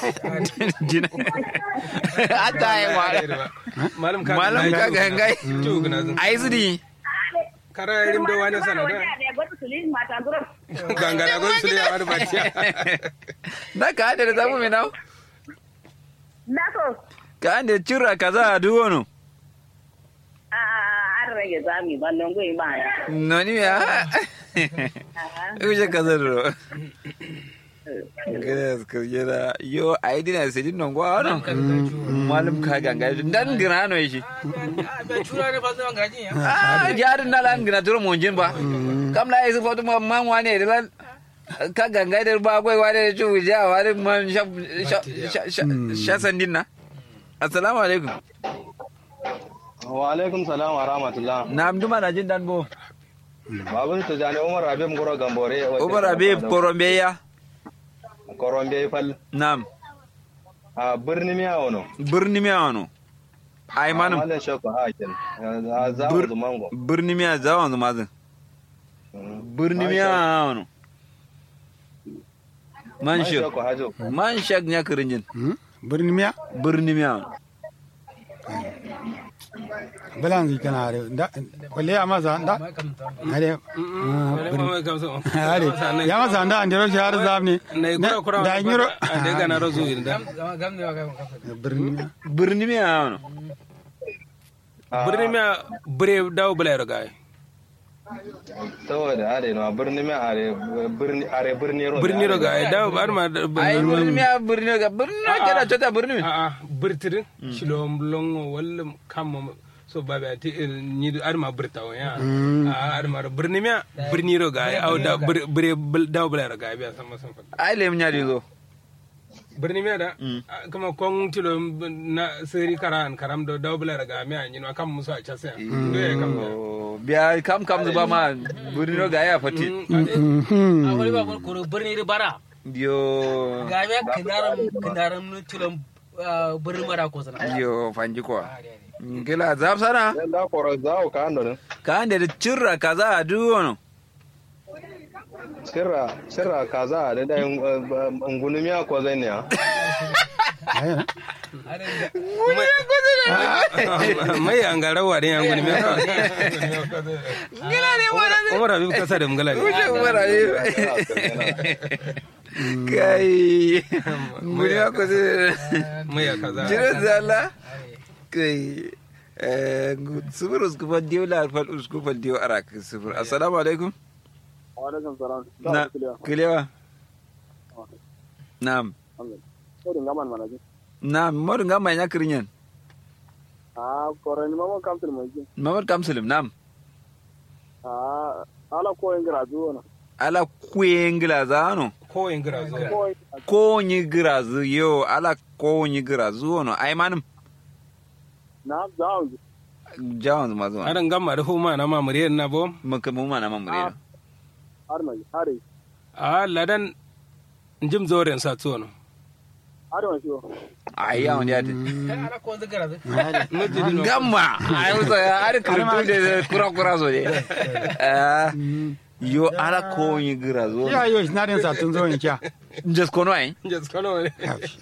jina ata ai wa malam ka malam ka ga ngai tu gna zan ai zudi kara rim do wani sana da gangara gon su ya wani batiya da ka da zamu me nawo Nako, ka da cira kaza a duwono a an rage zami ballon goyi ba ya. noni ya uje kaza ro Gracias, que yera yo ai dina se din non gwa no malum ka ganga dan gina no yi be chura ne fasa ngaji ya ah jarin na lan gina turo mon jin ba kam la isu foto ma man wane da lan ka ganga da ba gwai wane da chu ja wane man sha sha sha sha sandin na assalamu alaikum wa alaikum salam wa rahmatullah na amduma na jin dan bo babun to jani umar abib ngoro gambore Umar Habib Korombe ya korombe fal nam a birni miya wono birni miya wano ai manum malan shako hakin za Bir- mu zumango birni miya zawan zuma zin birni miya wano man man shek shako hajo man shek nya kirinjin birni miya birni miya wano balan zi kana are da kwalle ya masa da are mai kamsa are ya masa da an dero shi har zamne na kura kura da nyiro da gana razu inda gam ne wa gam birni miya birni miya wano birni miya bire dawo bula ya gai saboda are no birni miya are birni are birni ro birni ro gai dawo bar ma ai birni miya birni ga birni na kada chota birni mi a a birtirin shilom longo walla kam so babe ati ni ar ma birta wa ya a ar ma birni miya birni ro gai au da bire dawo bula ya gai biya sama sama ai lem nya dizo birni miya da kuma kon tilo na seri karan karam do dawo bula ya gai miya ni no kam musu a chasa ndo ya kam da Oh, biya kam kam zuba ma birni no ga ya fati a wani ba ko birni da bara yo ga me kinaram kinaram nu tulum birni mara ko sana yo fanji ko ngila zab sana dan da koro zawo ka ando ne ka ande da cirra kaza a duwono sirra sirra kaza da da ngunu miya ko zai ne ya mai an ga rawa da yan gani mai ngila ne wala umar habib kasa da mungala ne wuce umara ne kai nguri ko se mai kaza jira zala kai eh subur usku fa diyo la fal usku fa diyo arak subur assalamu alaikum wa alaikum salam na kilewa na'am ko dinga man mana ji na'am modu ngamba nya kirinyen a koro ni mamo kam til mo ji mamad kamsulim na'am a ala ko ingra zuwa ala kuengila zano ko in gira zo ko ko nyi girazu yo ala ko nyi girazu wono ay manum na zawo jawan zuma zuma aran gamma da huma na mamuriyar na bo maka mu mana mamure har mai har a ladan jim zoren sa tuwono har mai shi ay ya wani yati ala ko zikara gamma ay musa ya ar kurtu de kura kura so de Ah, yo ala ko nyi girazu ya yo na den sa tun zo in kya just kono ay jas kono ne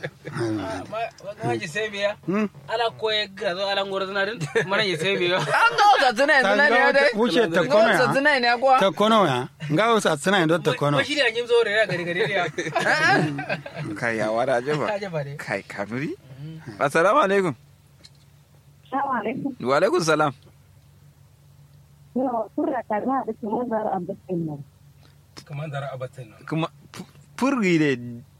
ma ji sai biya ala ko ya ga zo ala ngoro na din mana ji sai biya an ga wasa tuna yanzu na ne dai wuce ta ga kono wasa ya tuna ne akwa ta kono ya nga wasa tsina ndo ta kono ko shi ne an yi zo da gari gari ya kai ya wara je ba ta je ba ne kai kanuri assalamu alaikum Salamu alaikum. wa alaikum salam Yawa, kurra kaza da kuma zara abin nan. kaman dara abatin nan kuma fu- furgi de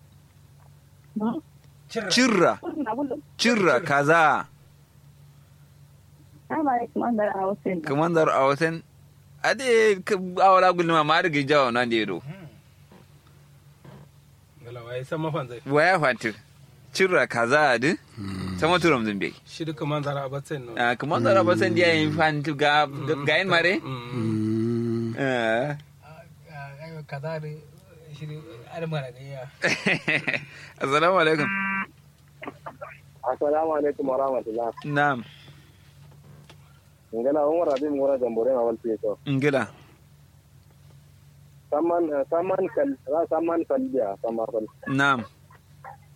cirra Kurna bulu. cirra kaza Salamu alaikum an zara a wasu nan. kamandar a wasan ade ka awala gulma ma da gijawa nan da yado galawa ya san mafan zai waya fanti cirra kaza ade sama turam zumbe shi duka man dara abatin nan ah kamandar a wasan dia yin fanti ga ga yin mare ah ayo kaza da shi ala mara ga ya assalamu alaikum assalamu alaikum wa rahmatullah na'am ngana umar abib ngoro gambore ma wal to ngila saman saman kal ra saman kal biya sama kal na'am